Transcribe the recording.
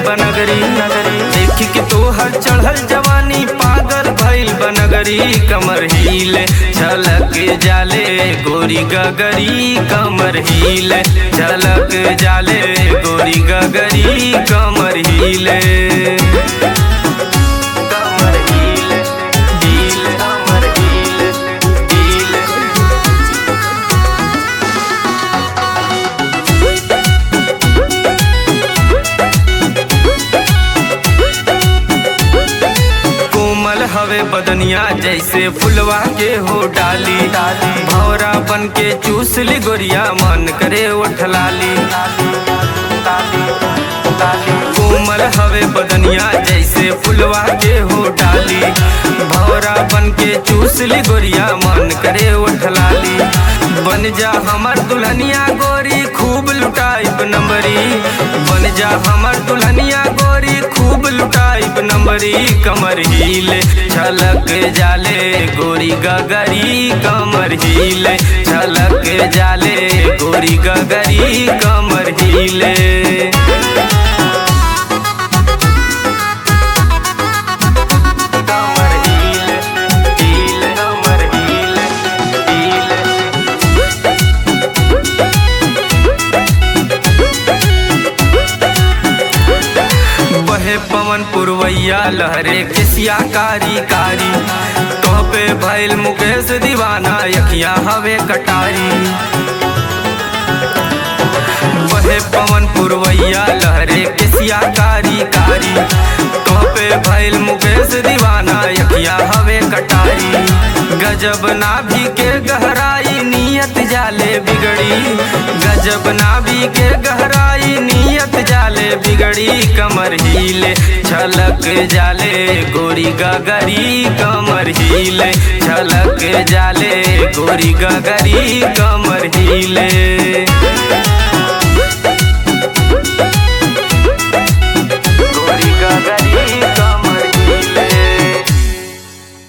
बनगरी देख के तोहर चढ़ल जवानी पागल भइल बनगरी कमर हिले झलक जाले गोरी गगरी कमर हिले झलक जाले गोरी गगरी कमर हिले कमर हिले हिले कमर हिले हिले कोमल हवे बदनिया जैसे फुलवा के हो डाली भौरा बन के चूस ली गोरिया मन करे उठलाली कोमल हवे बदनिया जैसे फुलवा के हो डाली भौरा बन के चूस ली गोरिया मन करे उठलाली बन जा हमर दुल्हनिया गोरी खूब लुटाइब नंबरी बन जा हमर दुल्हनिया गोरी खूब लुटाइब नंबरी कमर हिले झलक जाले गोरी गगरी कमर हिले झलक जाले गोरी गगरी कमर हिले कमर हिले हिले कमर हिले हिले बहे पवन पुरवैया लहरे किसिया कारी कारी तो पे भैल मुकेश दीवाना यखिया हवे कटारी बहे पवन पुरवैया लहरे किसिया कारी कारी तो पे भैल मुकेश दीवाना यखिया हवे कटारी गजब नाभि के गहराई नियत जाले बिगड़ी गजब नाभि के गहराई नियत जाले बिगड़ी कमर हिले झलक जाले गोरी गगरी कमर हिले झलक जाले गोरी गगरी कमर हिले